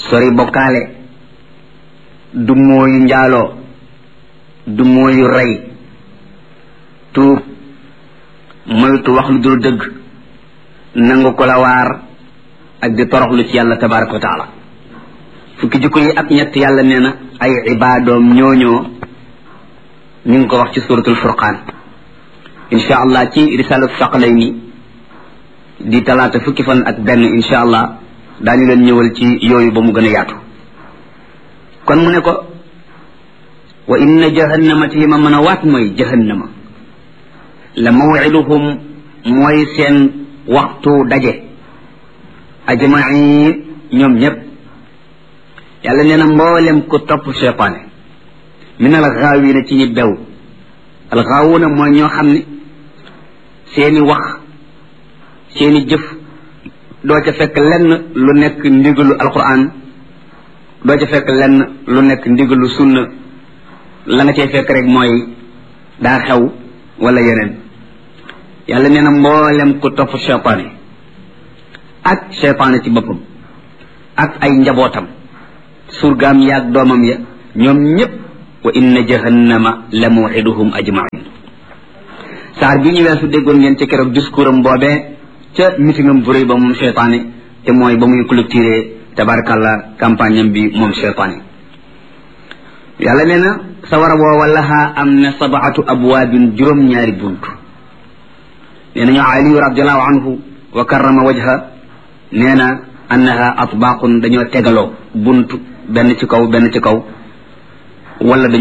sori bokkaale du mooyu njaaloo du mooyu rey tuub moytu wax lu dul dëgg nangu ko la waar ak di toroxlu ci yàlla tabaraka wa taala fukki jikko yi ak ñett yàlla nee na ay ibaadoom ñooñoo ñu ngi ko wax ci suratul furqaan insha allah ci risalatu saqalayni di talaata fukki fan ak benn insha allah daañu leen ñëwal ci yooyu ba mu gën a yaatu kon mu ne ko wa inna jahannama ti ma mën a waat mooy jahannama la mawiduhum mooy seen waxtu daje ajmain ñoom ñépp yàlla nee na mboolem ku topp cheytaane min al gaawina ci ñi bew al gaawuna mooy ñoo xam ne seeni wax seeni jëf doo ca fekk lenn lu nekk ndigalu alquran doo ca fekk lenn lu nekk ndigalu sunna la nga cay fekk rek mooy daa xew wala yeneen yàlla nee na mboolem ku topp cheytaane ak cheytaane ci boppam ak ay njabootam surgaam yaag doomam ya ñoom ñépp wa inna jahannama la mawxiduhum ajmain saar bi ñu weesu déggoon ngeen ci keroog discours am boobee ca mitingam bu rëy ba moom cheytaane te mooy ba muy clôturer tabarakallah campagne am bi moom cheytaane yàlla nee na sawara woowa lahaa am na sabaatu abwaabin juróom-ñaari bunt nee nañu aliyu radiallahu anhu wa karrama wajha nee na annaha atbaaqun dañoo tegaloo bunt benn ci kaw benn ci kaw wala dañoo